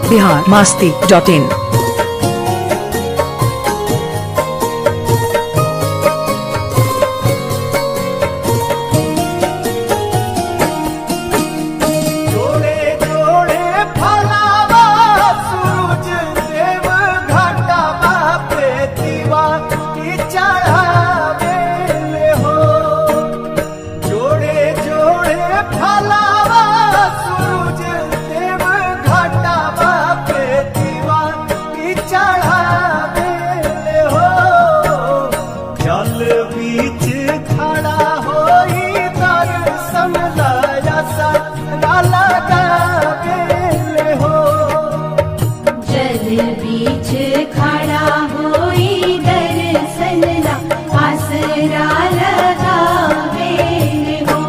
Bihar Masti dot इन जोड़े जोड़े फलावा सूरज देव घाटावा पे दीवा की चढ़ावे ले हो जोड़े जोड़े फलावा सूरज देव घाटावा पे दीवा की चढ़ावे ले हो जल बीच खड़ा होई दर्शन लाया सरा लगावे ले हो जल बीच खड़ा होई दर्शन ला आसरा लगावे हो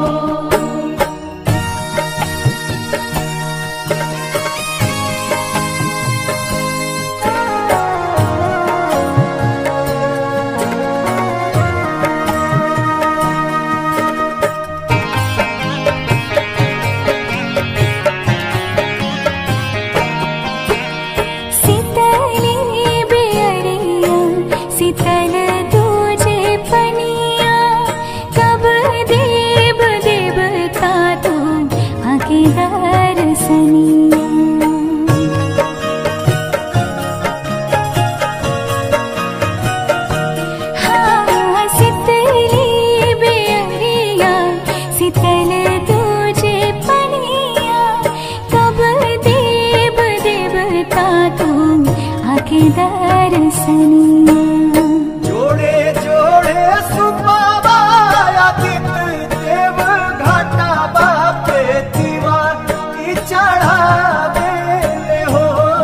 सितली बेअरिया सितल तुझे पनिया कब देव देवता तू आके दर्शनिया हाँ सितली बेअरिया सितल तुझे पनिया कब देव देवता तू आके दर्शनिया जोड़े जोड़े सुबाबा आदित्य देव घाटा बापे दीवा की चढ़ावे ले हो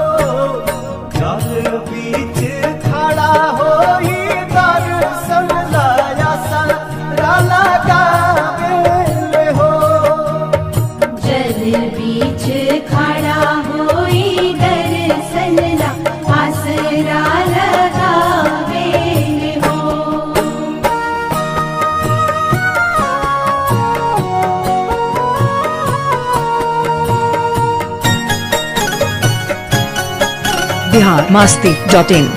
जल बीच खड़ा होई दर्शन लाया सारा लगावे ले हो जल बीच खड़ा होई दर्शन ला आसरा लगावे हो बिहार मास्ती डॉट इन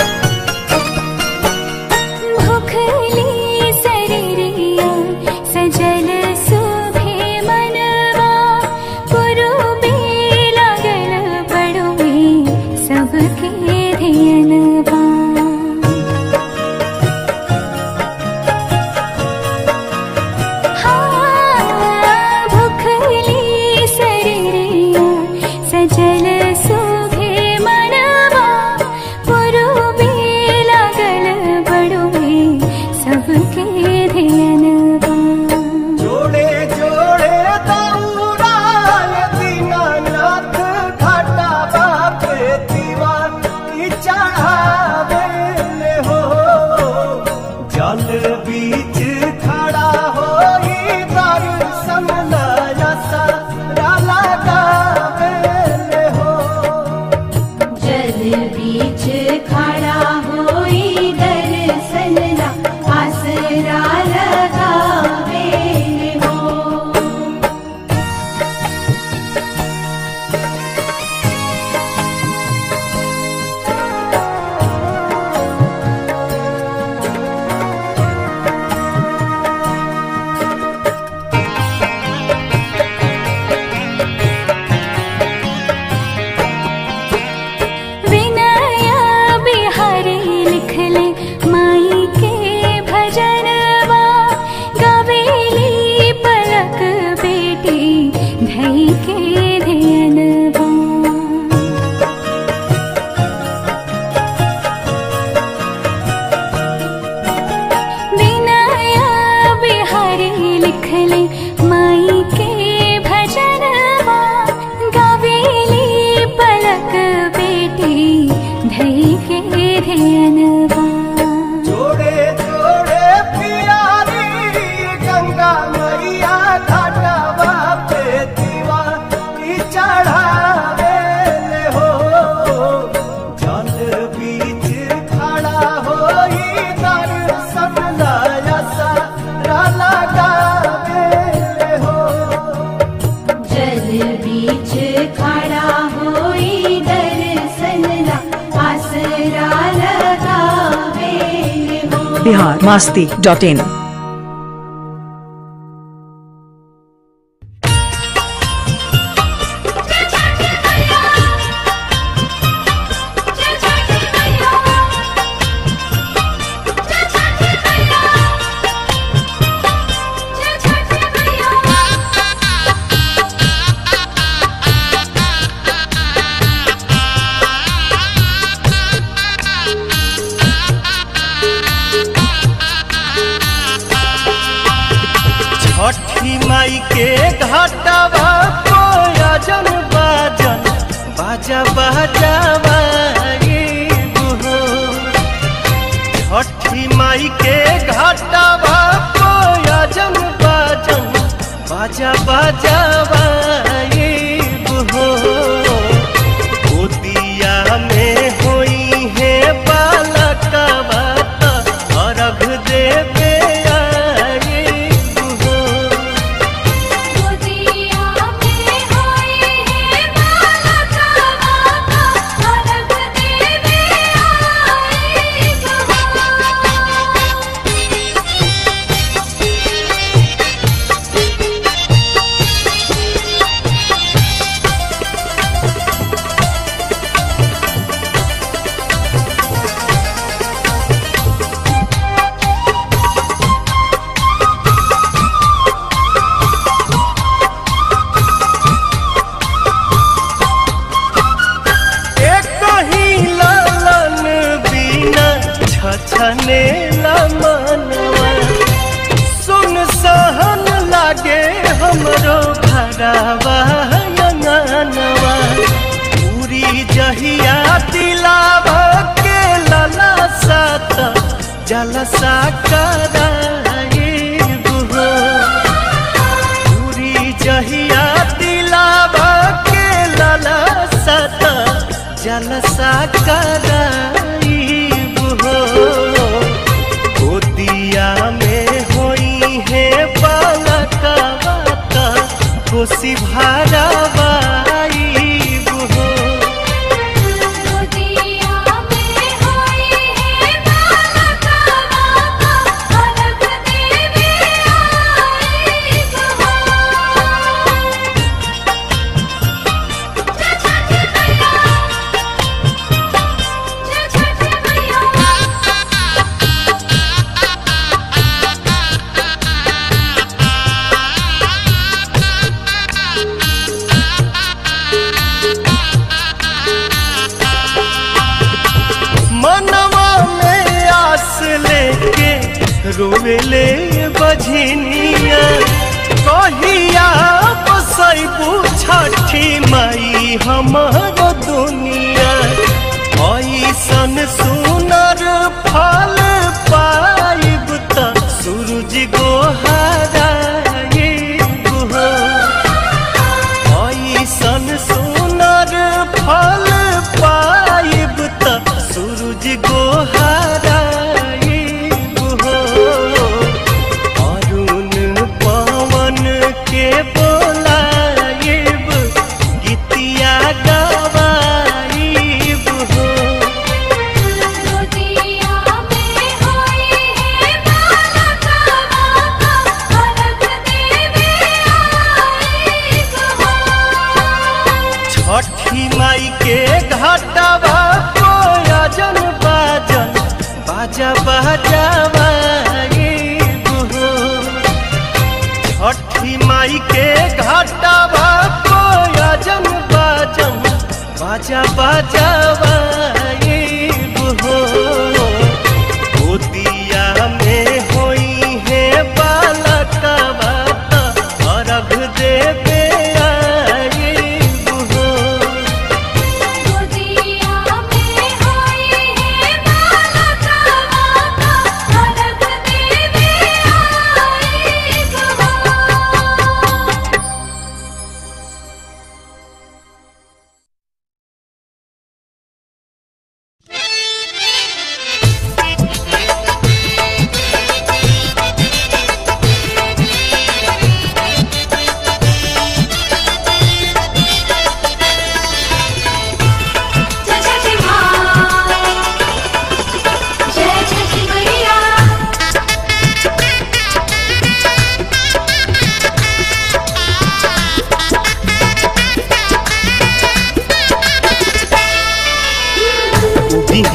भुखली शरीरिया सजल सुभे मनवा पुरुबे लागल बड़ुए सबके धियनवा हाँ, भुखली शरीरिया सजल सुभे मनवा पुरुबे लागल बड़ुए सबके धियनवा जोड़े जोड़े दौड़ा दीनानाथ घाटा बापे दीवा की चढ़ावे ले हो जल बीच खड़ा होई दर्शन लाया सारा लगावे ले हो जल बीच खड़ा होई दर्शन ला आसरा लगावे हो बिहार मास्ती डॉट इन छठी माई के घाटवा कोयजन बाजन बाजा बाजावा छठी माई के घाटवा कोयजन बाजन बाजा बाजावा गोदिया में होई है बालकवा त अर्घ देवे आई हो गोदिया में होई है बालका बाका अलग देवे आई एक ही लालन बिना छछने मनवा सुन सहन लागे हमरो भरावा अंगनवा पूरी जहिया दिलावा के लला सात जलसा कराए बुहो पूरी जहिया दिलावा के लाला सत जलसा कराई हो गोदिया में होई है बालका बाता खुशी भरावाई हो गोदिया में होई है बालका बाका अलग देवे आई मनवा में आस लेके रोवेले बझनिया कहिया बसैबू छठी माई हमर दुनिया ऐसन सुनर फल पाइब त सूरज गोहाराइब हो ऐसन सुनर फल पाइब त सूरज गोहाराइब हो अरुण पवन के बोलाइब गीतिया गवाइब हो गोदिया में होई है बालका बाका अलग देवे आई छठी माई के घाटवा कोयजन बाजन बाजा बाजावा छठी माई के घाटवा कोयजन बाजन बाजा बाजावा गोदिया में होई है बालकवा त अर्घ देवे आई हो गोदिया में होई है बालका बाका अलग देवे आई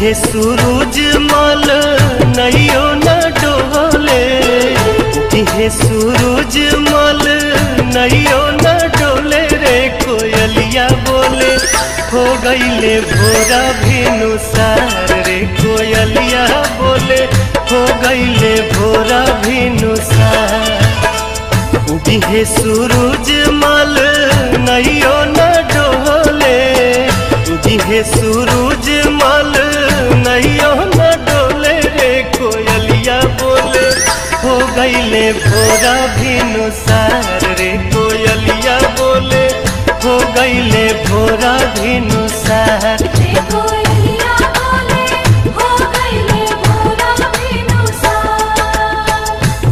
उगिहे सूरज मल नैयो न डोले उगिहे सूरज मल नैयो न डोले रे कोयलिया बोले हो गईले भोरा भेनु सार रे कोयलिया बोले हो गईले भोरा भेनु सार उगिहे सूरज मल नैयो न डोले उगिहे सूरज मल नैयो न डोले रे कोयलिया बोले हो गईले भोरा भिनु सार रे कोयलिया बोले हो गईले भोरा भिनु सार देखो यलिया बोले हो गईले भोरा बिनुसार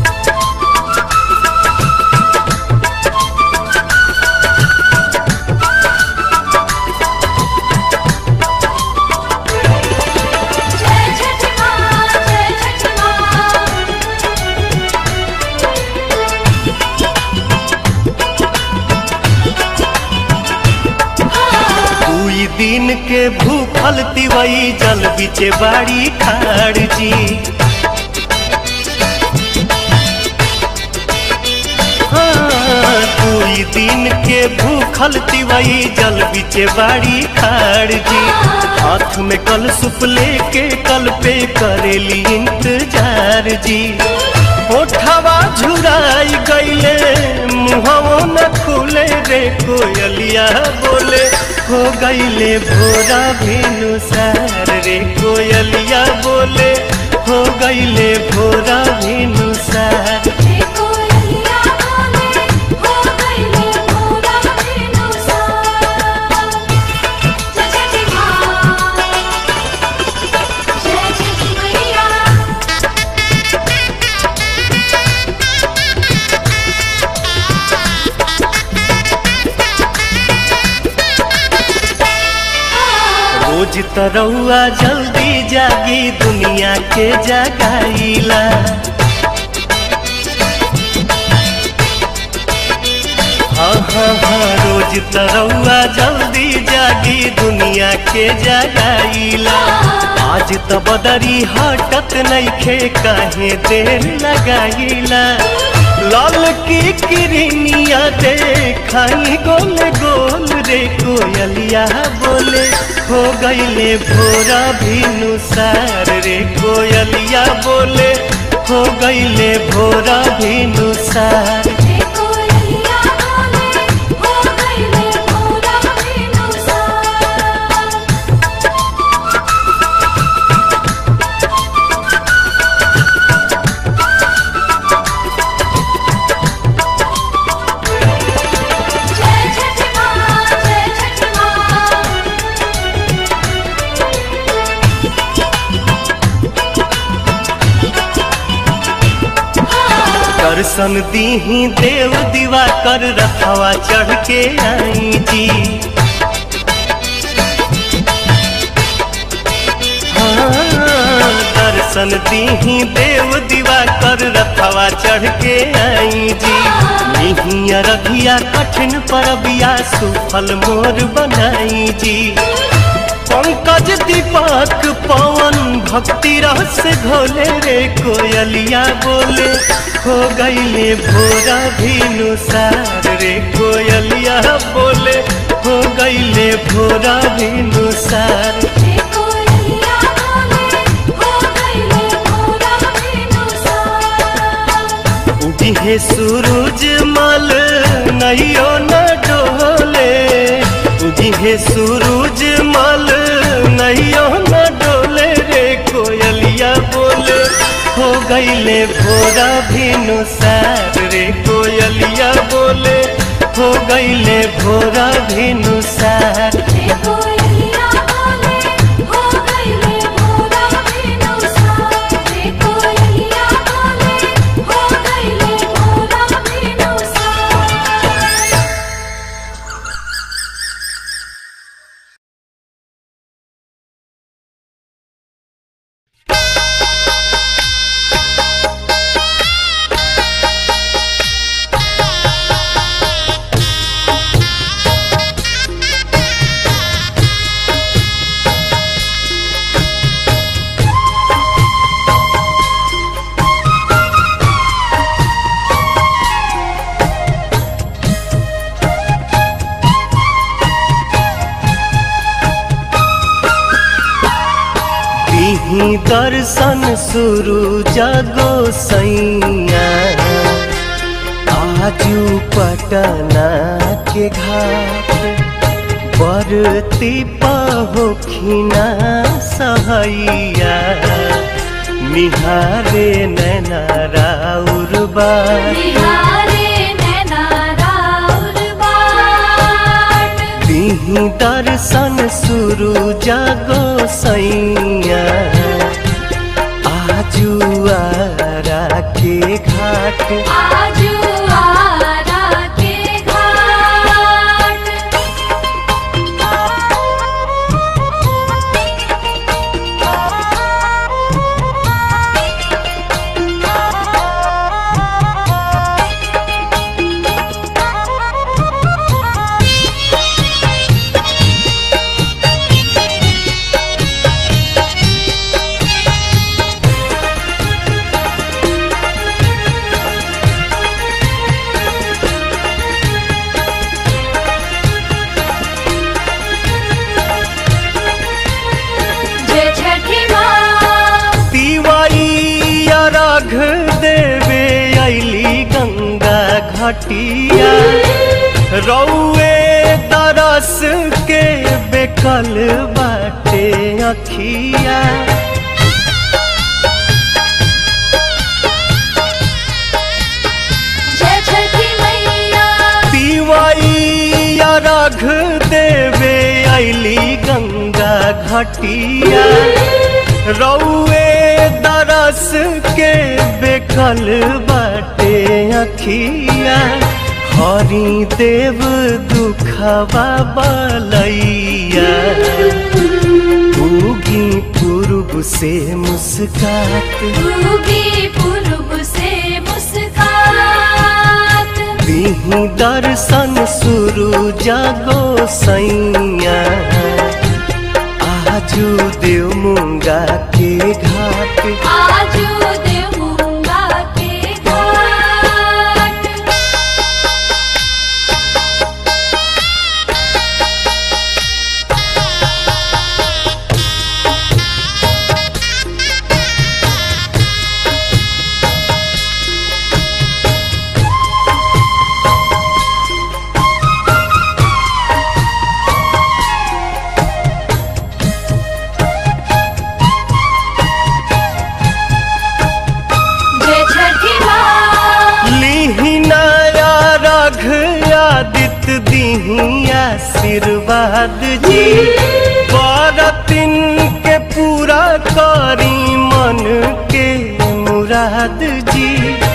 जय छठ माँ जय छठ माँ दुई दिन के भूखल तिवई जल बिचे बाड़ी खाड़ जी हाँ, दुई दिन के भूखल तिवई जल बिचे बाड़ी खाड़ जी हाथ में कल सुप लेके कल पे करेली इंतजार जी ओठवा झुराई गईले मुहवो न खुले रे कोयलिया बोले हो गईले भोरा भेनु सार रे कोयलिया बोले हो गईले भोरा भेनु सार देखो यलिया बोले हो गईले भोरा बिनुसार जय छठ माँ जय छठ मैया रोज तरौआ जल्दी जागी दुनिया के जगाईला हाँ हाँ हाँ रोज तरौआ जल्दी जागी दुनिया के जगाईला आज त बदरी हटत नइखे काहे देर लगाईला लाल की किरनिया देखाई गोल गोल रे कोयलिया बोले हो गईले भोरा भिनु सार रे कोयलिया बोले हो गईले भोरा भिनु सार देखो यलिया बोले हो गईले भोरा बिनुसार जय छठ माँ जय छठ माँ दर्शन दीही देव दीवा कर रखवा चढ़ के आई जी हाँ, दर्शन दीही देव दीवा कर रखवा चढ़ के आई जी निहिया रघिया कठिन परबिया सुफल मोर बनाई जी पंकज दीपक पवन भक्ति रस घोले रे कोयलिया बोले हो गईले भोरा भिनु सार रे कोयलिया बोले हो गईले भोरा भिनु सार देखो यलिया बोले हो गईले भोरा बिनुसार उगिहे सूरज मल नैयो न डोले उगिहे सूरज मल नैयो न डोले रे कोयलिया बोले हो गईले भोरा भिनु सार रे कोयलिया बोले हो गईले भोरा भिनु सार देखो यलिया बोले हो गईले भोरा बिनुसार देखो यलिया बोले हो गईले भोरा बिनुसार Thank दीही दर्शन शुरू जगो सैया आजू पटना के घाट बरती पहोखिना सहैया निहारे नैना राउर बार निहारे नैना राउर बाट दीही दर्शन शुरू जागो सैया आजू आरा के घाट आजू आरा के घाट जय छठी माँ तिवारी अर्घ देवे अली गंगा घटिया रौए तरस के बेकल बाटे अखिया जय छठी मैया तिवाई अर्घ देवे अली गंगा घटिया रौए दरस के बेकल बाटे अखिया हरि देव दुखवा बलैया उगी पूर्व से मुस्कात उगी पूर्व से मुस्कात दीही दर्शन शुरू जागो सैया आजू देव मुंगा के घाट आजू देवूंगा के घाट जय छठी माँ लीही नया रघ आदित्य दीही आशीर्वाद जी बरतिन के पूरा करी मन के मुराद जी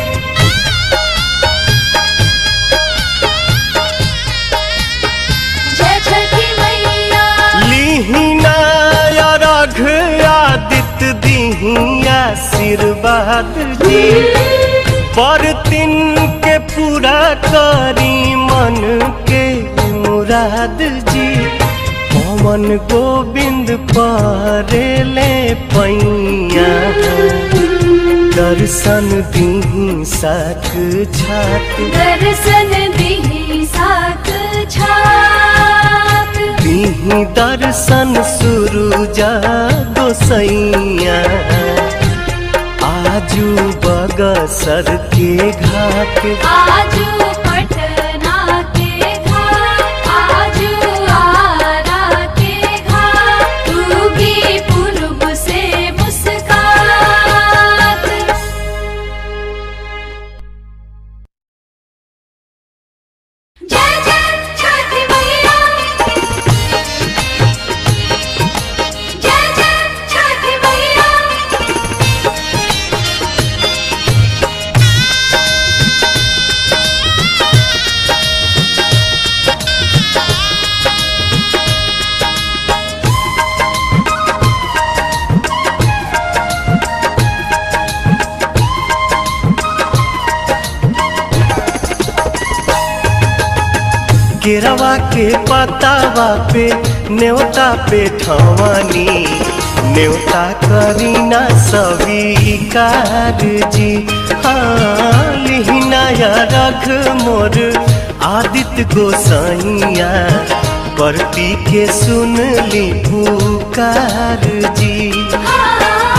जय छठी मैया लीहिना रघ आदित्य दीही आशीर्वाद जी पर तिन के पूरा करी मन के मुराद जी पवन गोविंद परेले पैया दर्शन दीही साख छात दर्शन दिही साथ छात दीही दर्शन शुरू जागो सैया आजू बगसर के घाट आजू पटना के घाट आजू आरा के घाट उगी पूर्व से मुस्कात जय जय छठी मैया जय जय छठी मैया केरवा के पतावा पे न्योता पे ठवानी न्योता करीना स्वीकार जी हाँ लिहिना या रख मोर आदित्य गोसाइया परती के सुन ली पुकार जी आ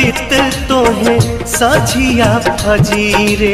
अमृत तोहे साझिया फजीरे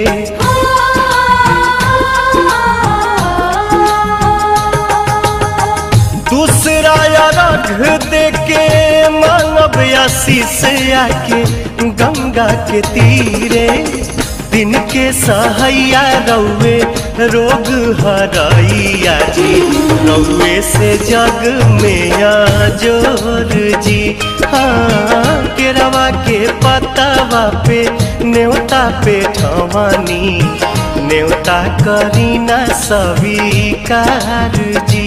दूसरा रघ दे के मानव आशीष आके गंगा के तीरे दिन के सहैया रौवे रोग हरैया जी रौवे से जग में जोर जी हाँ केरवा के पतावा पे न्योता पे ठवानी न्योता करीना स्वीकार जी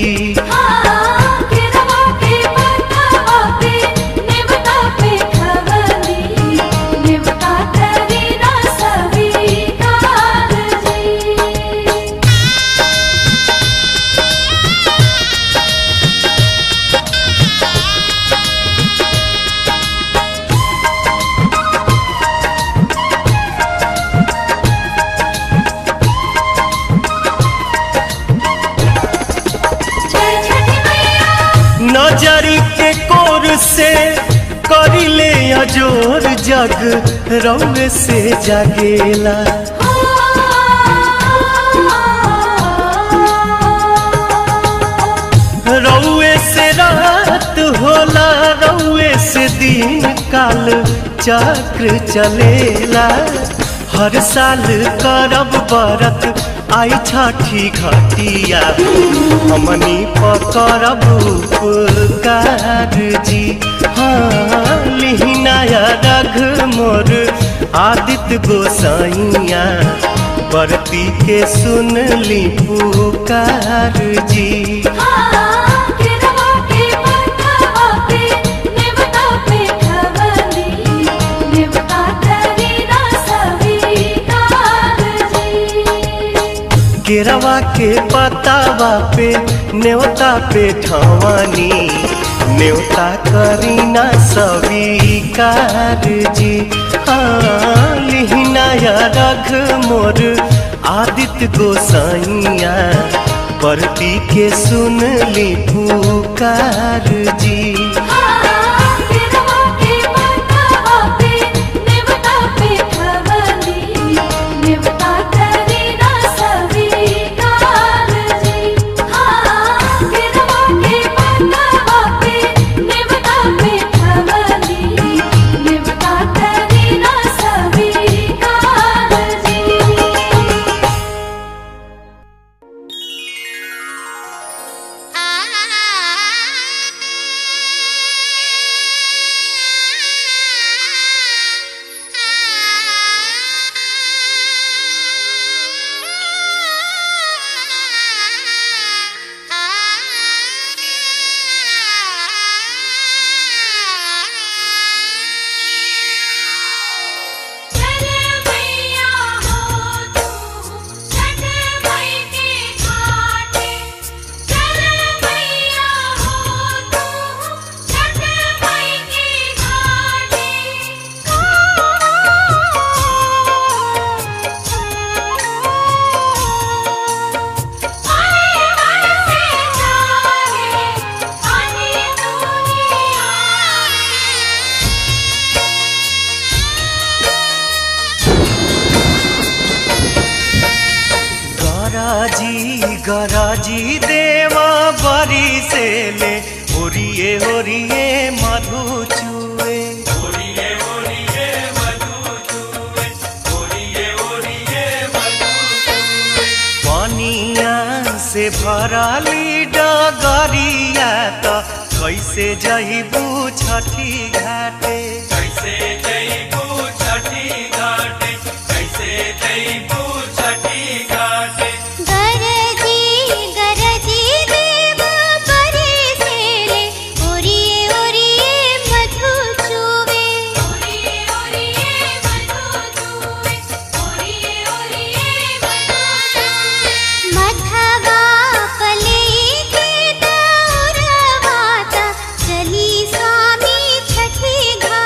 नजरी के कोर से करिले अजोर जग रौवे से जागेला रौवे से रात होला रौवे से दिन काल चक्र चलेला हर साल करब बरत आई छठी घटिया हमनी पकड़ब उपकार जी हाँ लिहिनाया रघ मोर आदित्य गोसाइया बरती के सुन ली पुकार जी केरवा के पतावा पे न्योता पे ठवानी न्योता करीना स्वीकार जी हाँ लिहिनाया रघ मोर आदित्य गोसाइया परती के सुन ली पुकार जी गराजी गराजी देवा बरी से ले ओरिए ओरिए मधु चुए पानिया से भराली डगरिया त कैसे जइबू छठी घाटे कैसे जइबू छठी घाटे कैसे जइबू छठी घाटे गरजी गरजी देव परे सेले ओरिए ओरिए मधु चुवे ओरिए ओरिए मधु चुवे ओरिए ओरिए मधु चुवे मधवा पले के दौरवाता चली स्वामी छठी घाट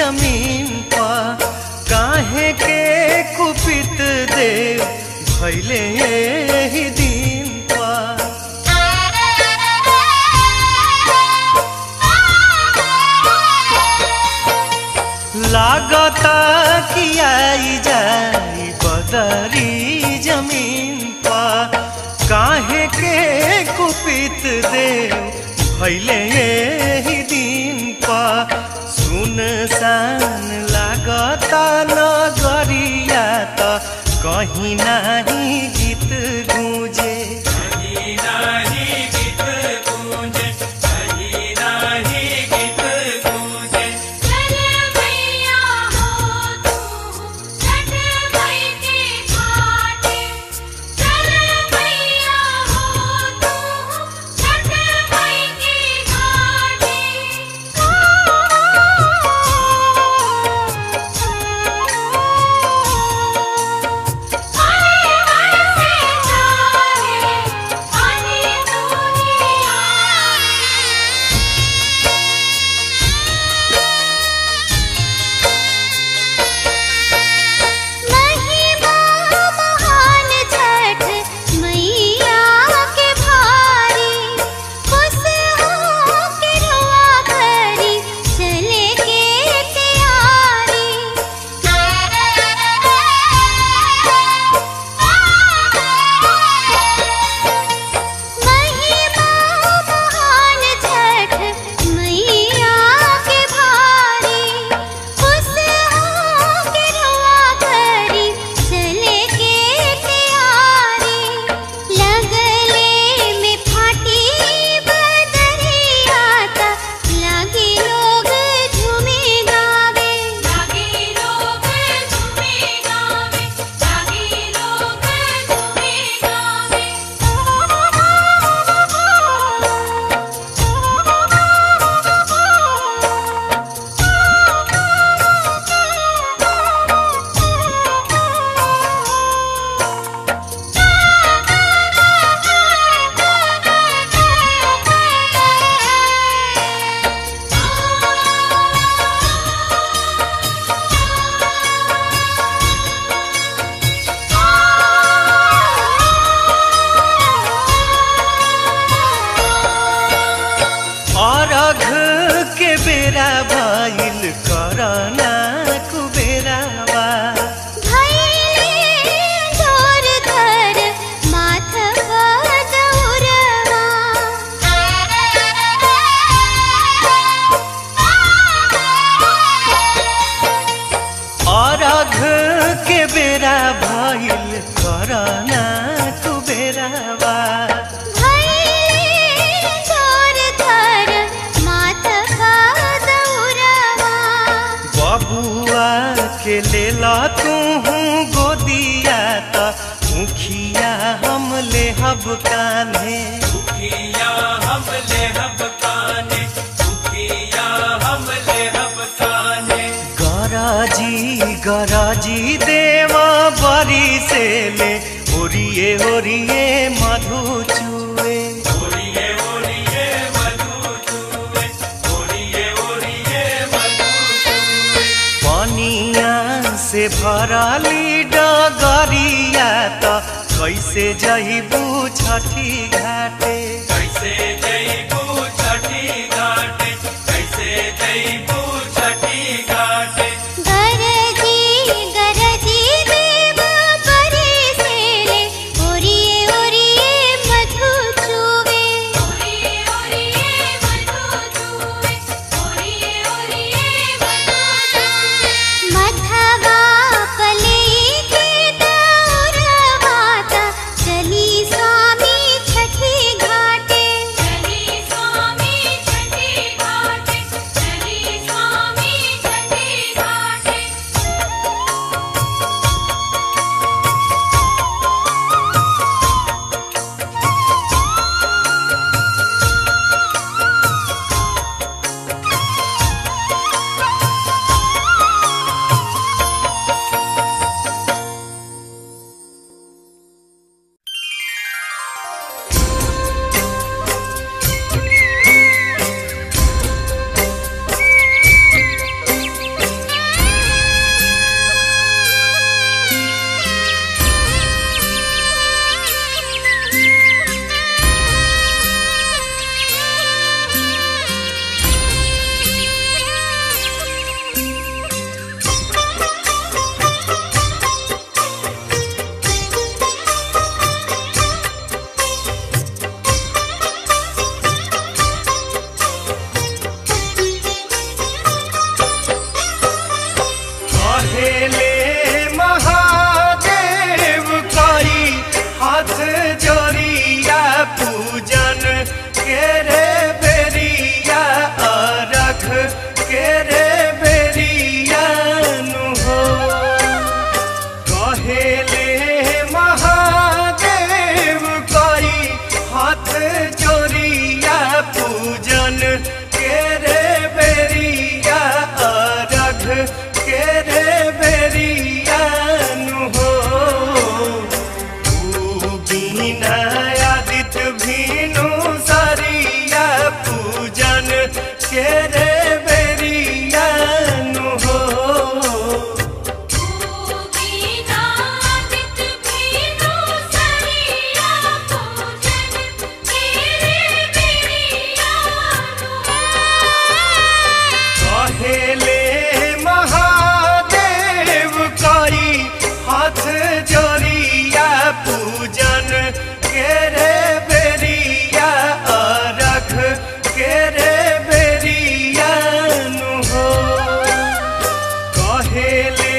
जमीन पर काहे के कुपित देव भैले ही दिन पर लागता कि आई जाई बदरी जमीन पर काहे के कुपित देव भैले ही दिन पर सुनसान लागता नगरिया त कहीं नहीं गीत गूंजे चल मैया हो तू छठ मई के घाटे चल मैया हो तू छठ मई के घाटे महिमा महान छठ मैया के भारी खुश हो के रुआ करी चले के तैयारी महिमा महान छठ मैया के भारी खुश हो के रुआ करी चले के तैयारी लगले में फाटी बदरिया ता लागे लोग झूमे गावे जागे लोग झूमे गावे जागे लोग झूमे अरघ के बेरा भइल करना कुबेरावा भैले जोर धर माथ बदौरवा अरघ के बेरा भइल करना कुबेरावा भैले जोर धर माथ बदौरवा बबुआ के लेला तू गोदिया त मुखिया हम लेहब कान्हे गराजी गराजी देवा बरी से ले ओरिए ओरिए मधु चुए पनिया से भरली डगरिया त कैसे जइबू छठी घाटे गरजी गरजी देव परे से ले ओरिए ओरिए मधु चुवे ओरिए ओरिए मधु चूवे ओरिए ओरिए मधु चूवे मधवा पले के दौरवाता चली स्वामी छठी घाटे चली स्वामी छठी घाटे चली स्वामी के रे बेरियानु हो बीना आदित भीनु सरिया पूजन के रे बेरियानु हो बीनादित भीनु सरिया पूजन तेरे बेरियानु कहेले महादेव करी हाथ जोड़िया पूजन के रे बेरिया अरख के रे बेरियानु हो कहेले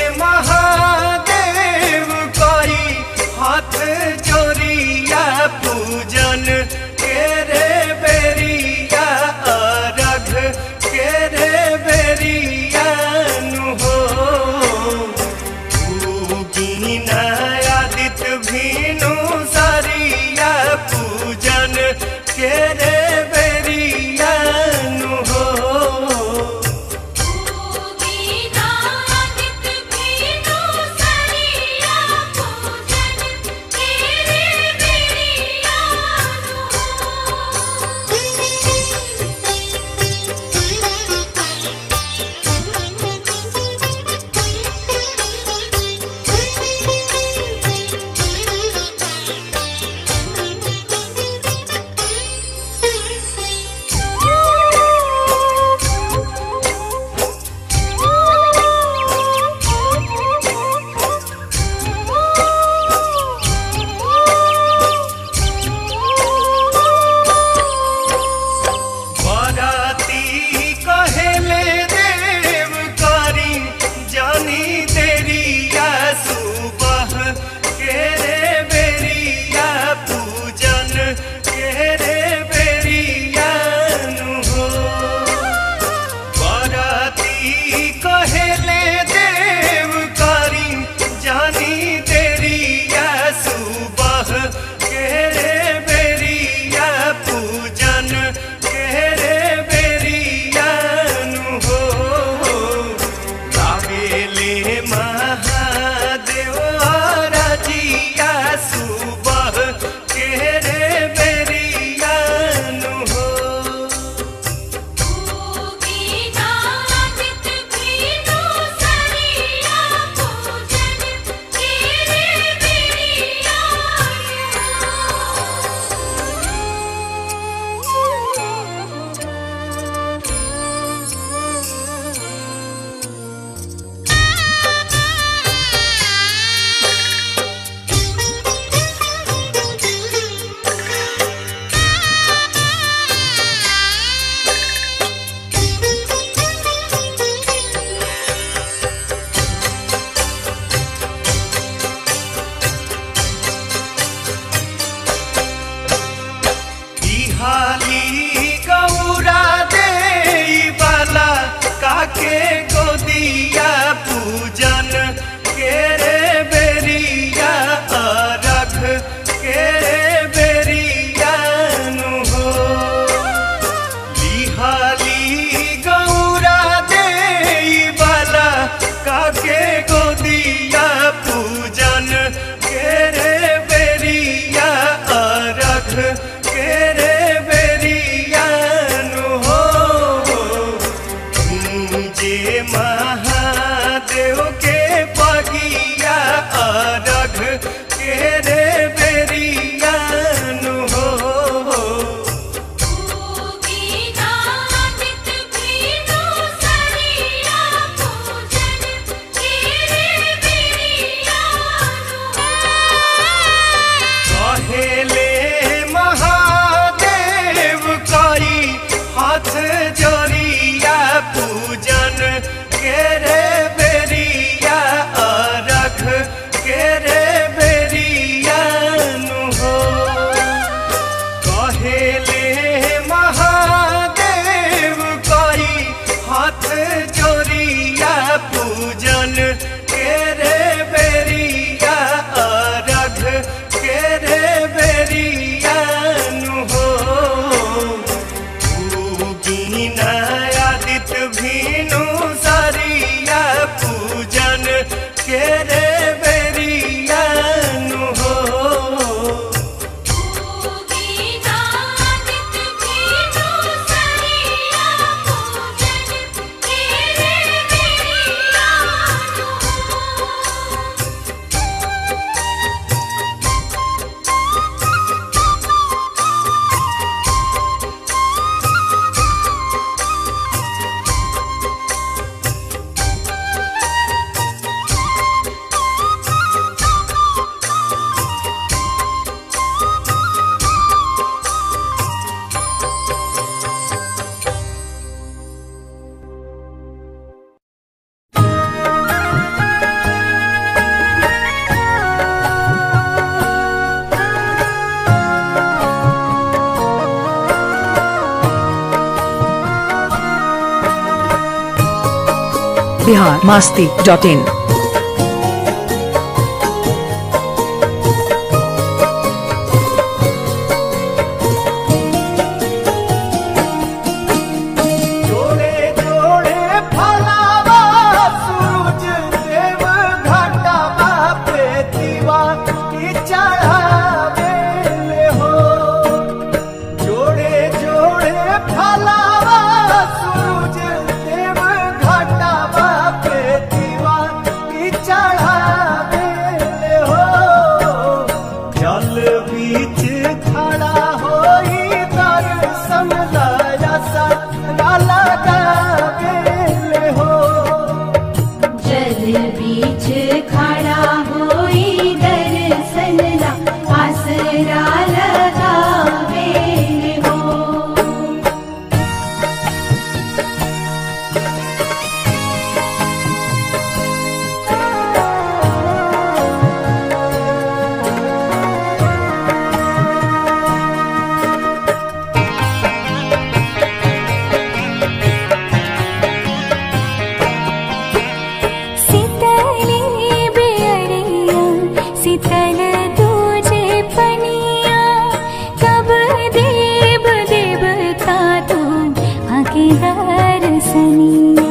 महादेव करी हाथ जोड़िया पूजन के रे बेरिया अरघ के रे बेरियानु हो बीना आदित भीनु सरिया पूजन के रे बेरियानु हो बीनादित भीनु सरिया पूजन तेरे बराती कहेले देव करी जानी देरिया सुबह के रे बेरिया पूजन के रे बेरियानु हो बराती कहेले देव करी जानी देरिया सुबह के रे बेरिया पूजन के रे बेरियानु हो गावेले महादेव राजिया सुबह के रे बेरियानु हो बीनादित भीनु सरिया पूजन तेरे बिहाली गौरा दे बाला काके गोदिया पूजन के रे बेरिया अरख के रे बेरियानु हो बिहाली गौरा दे बाला काके गोदिया पूजन के रे बेरिया अरख के रे बेरियानु हो जे महादेव के पगिया अरघ के रे बेरियानु हो बीनादित भीनु सरिया पूजन तेरे बेरियानु कहेले महादेव करी हाथ जोड़िया पूजन के रे बेरिया बिहार मास्ती डॉट इन जोड़े जोड़े फलावा सूरज देव घाटावा पे दीवा की चढ़ावे ले हो जोड़े जोड़े फलावा सूरज देव घाटावा पे दीवा की चढ़ावे ले हो जल बीच खड़ा होई दर्शन लाया सा लगावे ले हो जल बीच खड़ा होई दर्शन ला आसरा लगावे हो सितली बेअरिया सितल तुझे पनिया कब देव देवता तू आके दर्शनिया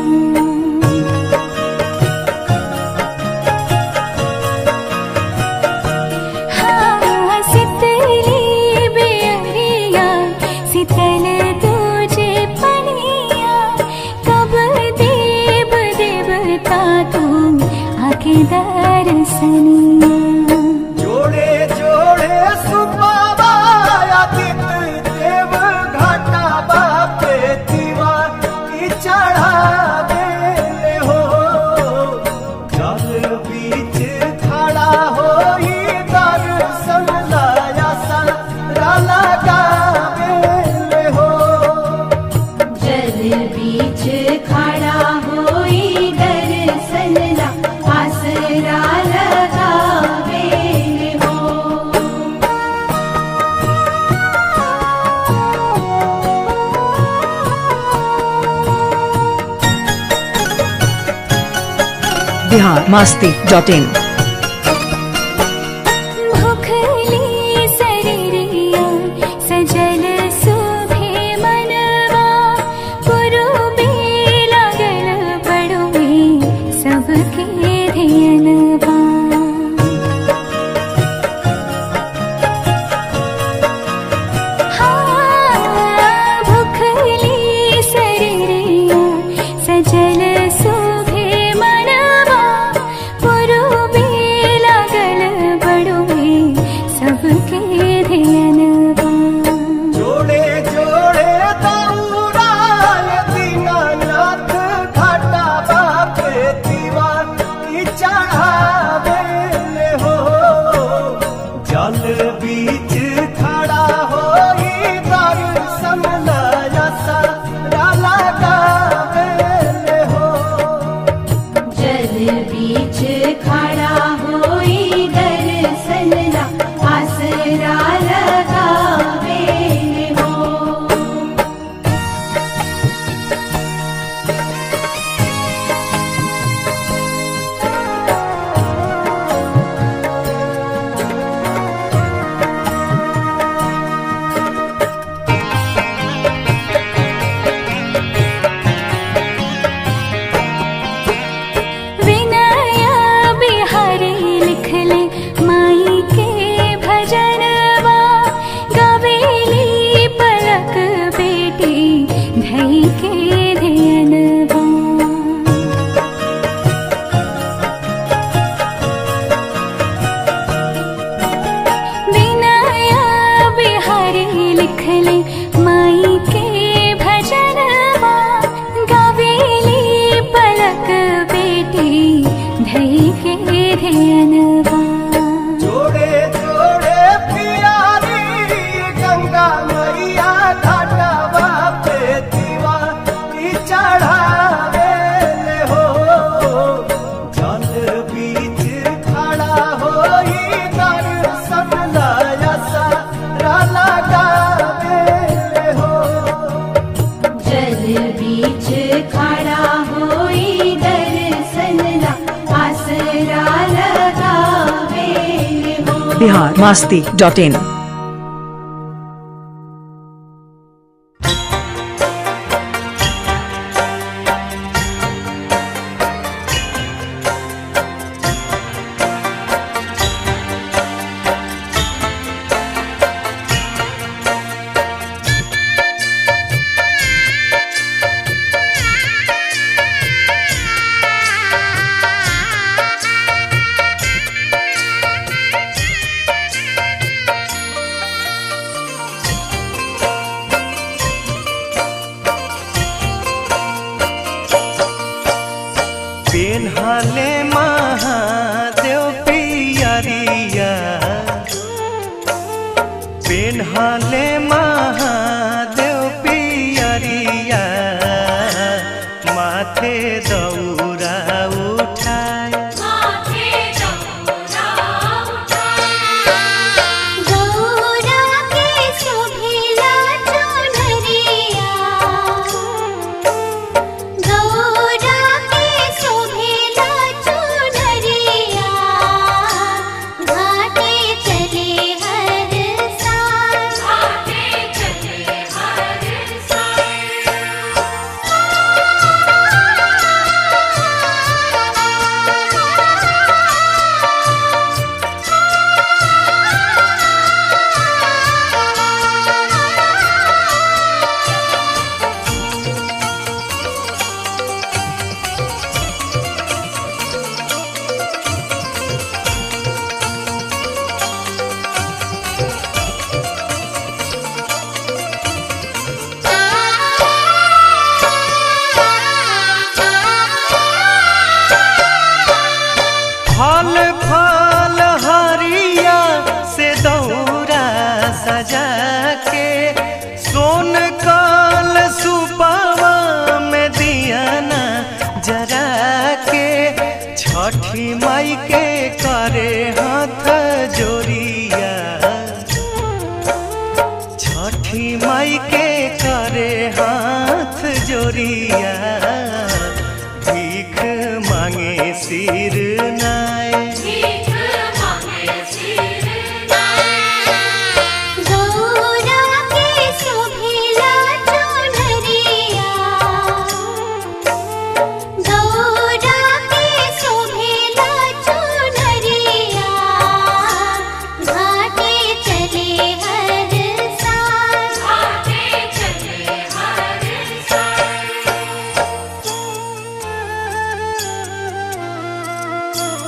हाँ सितली बेअरिया सितल तुझे पनिया कब देव देवता तू आके दर्शनिया जोड़े जोड़े सुबाबा आदित्य देव घाटा बापे दीवा की चढ़ावे ले हो जल बीच खड़ा होई दर्शन लाया सारा लगावे ले हो जल बीच खड़ा होई दर्शन ला आसरा लगावे हो बिहार मास्ती डॉट इन भुखली शरीरिया सजल सुभे मनवा पुरुबे लागल बड़ुए सबके धियनवा हाँ, भुखली शरीरिया सजल सुभे मनवा पुरुबे लागल बड़ुए सबके धियनवा जोड़े जोड़े दौड़ाल दीनानाथ घाटा बापे दीवा की चढ़ावे ले हो जल बीच खड़ा होई दर्शन लाया सारा लगावे ले हो जल बीच खड़ा होई दर्शन ला आसरा लगावे हो विनया बिहारी लिख ले माई के भजनवा गवेली पलक बेटी धई के धियनवा विनया बिहारी लिख ले माई के भजनवा गवेली पलक बेटी धई के धियनवा जोड़े जोड़े पियारी गंगा मैया घाटा बापे दीवा की चढ़ावे ले हो जल बीच खड़ा होई दर्शन लाया सारा लगावे ले हो जल बीच खड़ा होई दर्शन बिहार मास्ती डॉट इन पेन्हले महादेव पियरिया पेन्हले महादेव पियरिया माथे दौरा उठाए गौरा के शोभिला चुनरिया गौरा के शोभिला चुनरिया घाटे चले हर साल घाटे चले हर फल फल हरिया से दौरा सजा के सोन कल सुपावा में दियाना जरा के छठी माई के करे हाथ जोरिया छठी माई के करे हाथ जोरिया भीख मांगे सिर नाय गौरा के शोभिला चुनरिया गौरा के शोभिला चुनरिया घाटे चले हर साल घाटे चले हर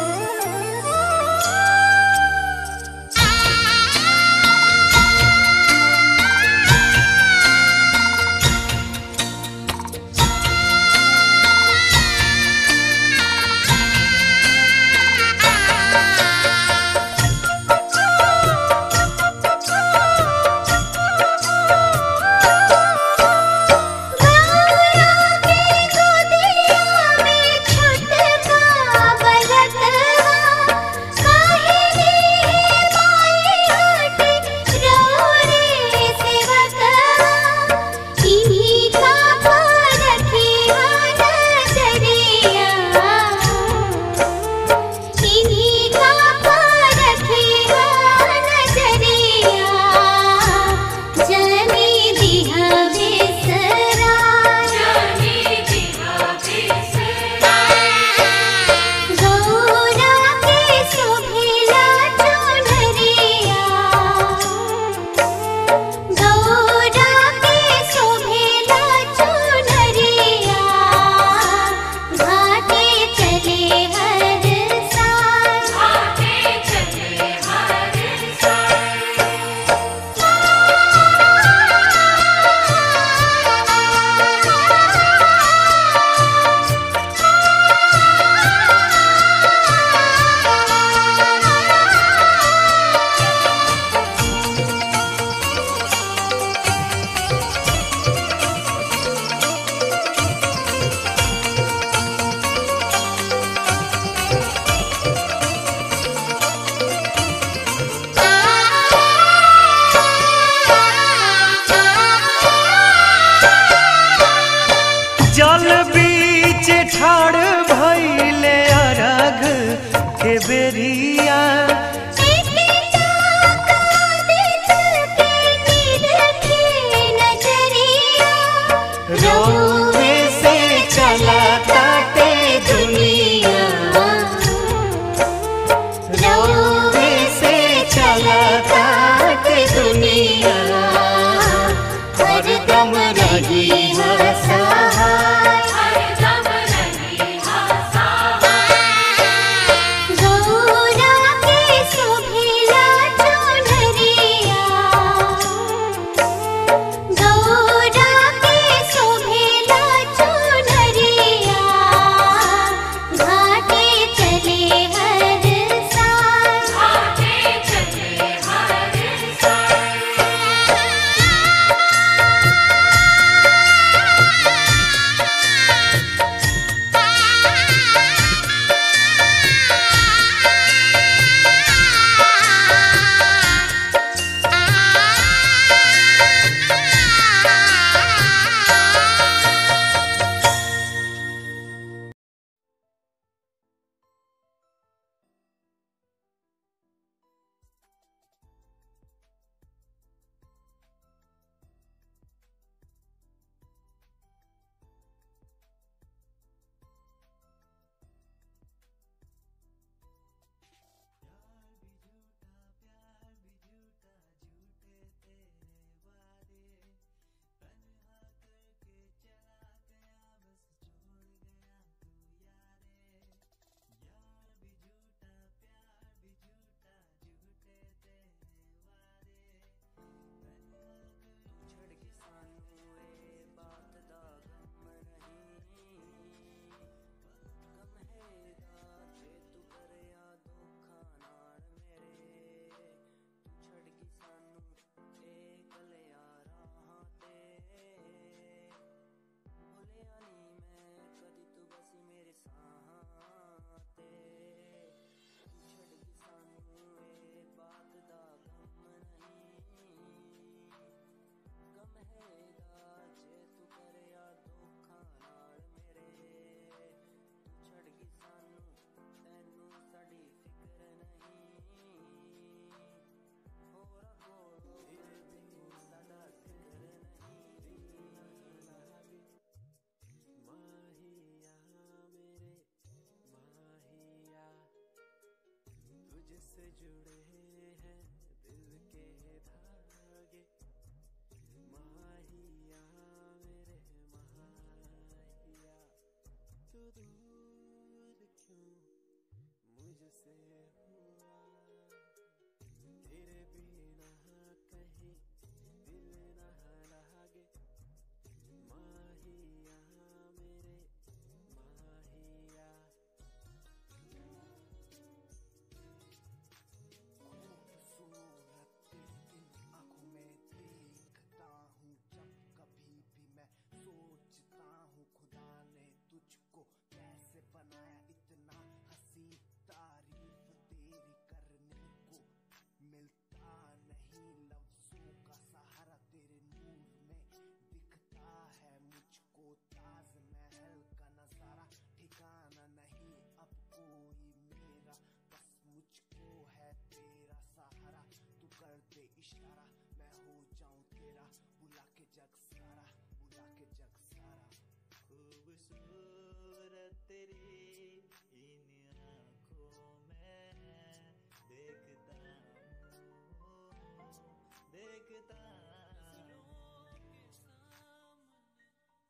ਮਹੇਗਾ ਜੇ ਤੂੰ ਕਰਿਆ ਧੋਖਾ ਨਾਲ ਮੇਰੇ ਤੂੰ ਛੱਡ ਗਈ ਸਾਨੂੰ ਤੈਨੂੰ ਸਾਡੀ ਫਿਕਰ ਨਹੀਂ ਹੋਰ ਕੋਲੋਂ ਫਿਰ ਵੀ ਸਾਡਾ ਜ਼ਿਕਰ ਨਹੀਂ माहिया मेरे माहिया तुझसे जुड़े हैं दिल के धागे माहिया मेरे माहिया तू दूर क्यों मुझसे हुआ तेरे बिना कहीं दिल न लागे माहिया मेरे माहिया खूबसूरत तेरी इन आंखों में देखता हूँ जब कभी भी मैं सोचता हूँ खुदा ने तुझको कैसे बनाया इतना हसी तारीफ तेरी करने को मिलता नहीं लफ्जों का सहारा तेरे नूर में दिखता है मुझको ताज महल का नजारा ठिकाना नहीं अब कोई मेरा बस मुझको है तेरा सहारा तू कर दे इशारा मैं हो जाऊं तेरा बुला के जग सारा बुला के जग सारा खूबसूरत तेरी इन आंखों में देखता हूँ देखता हूँ के सामने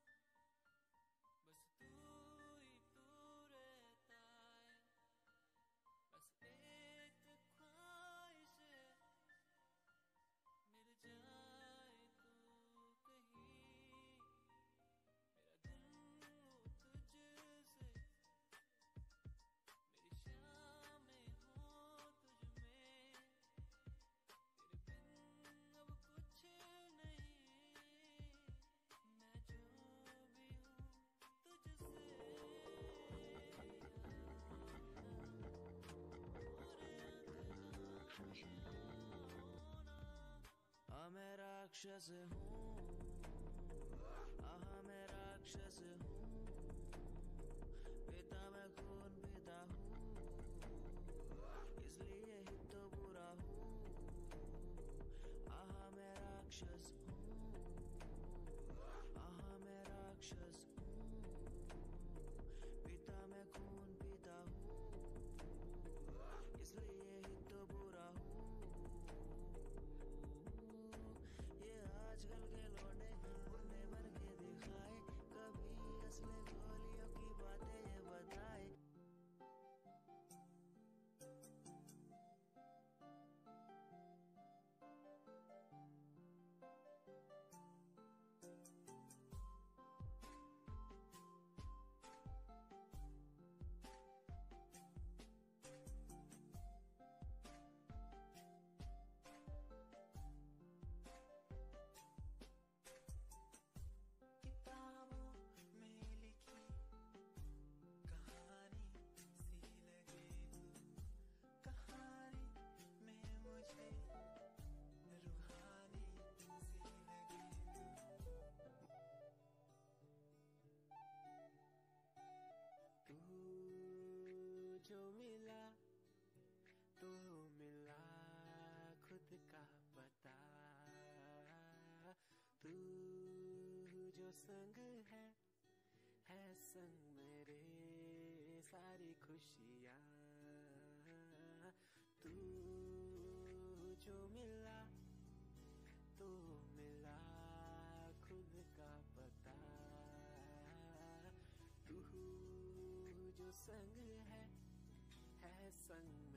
बस तू ही तू रहता है बस एक ख्वाहिश है मिल जाए तू कहीं मेरा दिल हो तुझसे मेरी शामें हो तुझ में तेरे बिन अब कुछ नहीं मैं जो भी हूँ तुझसे आ मैं राक्षस हूँ आहा मैं राक्षस हूँ पिता मैं खून पिता हूँ इसलिए ही तो बुरा हूँ आहा मैं राक्षस हूँ आहा मैं राक्षस हूँ पिता मैं खून पीता हूँ इसलिए ही तो बुरा हूँ ये आजकल के लौंडे मुन्ने बन के दिखाए कभी असली गोलियों की बातें ये बताए किताबों में लिखी कहानी सी लगे तू कहानी में मुझे रूहानी सी लगे तू तू जो मिला तो मिला खुद का पता तू जो संग है है संग मेरे सारी खुशियाँ तू जो मिला तो मिला खुद का पता तू जो संग है है संग